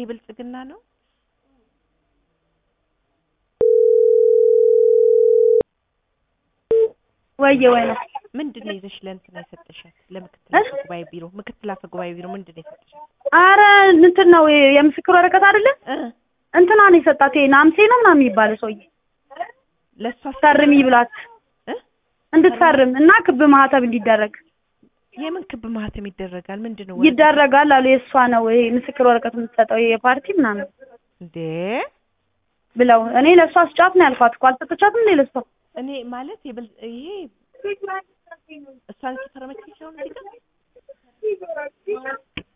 ይሄ ብልጽግና ነው። ወየ ወይ ነው ምንድን ነው ይዘሽ ለእንትና የሰጠሻት? ለምክትል እ? አፈ ጉባኤ ቢሮ ምክትል አፈ ጉባኤ ቢሮ ምንድን ነው የሰጠሻት? አረ እንትን ነው የምስክር ወረቀት አይደለ እ እንትና ነው የሰጣት ይሄ ናምሴ ነው ምናምን የሚባለው ሰውዬ ለእሷ ፈርሚ ብላት እ? እንድትፈርም እና ክብ ማህተብ እንዲደረግ የምን ክብ ማህተም ይደረጋል? ምንድን ነው ይደረጋል አሉ። የእሷ ነው ይሄ ምስክር ወረቀት የምትሰጠው ይሄ የፓርቲ ምናምን እንዴ? ብለው እኔ ለእሷ ስጫት ነው ያልኳት እኮ አልሰጠቻትም እንዴ ለእሷ እኔ ማለት የብል ይሄ እሷን የተፈረመች ነው እዚህ ጋር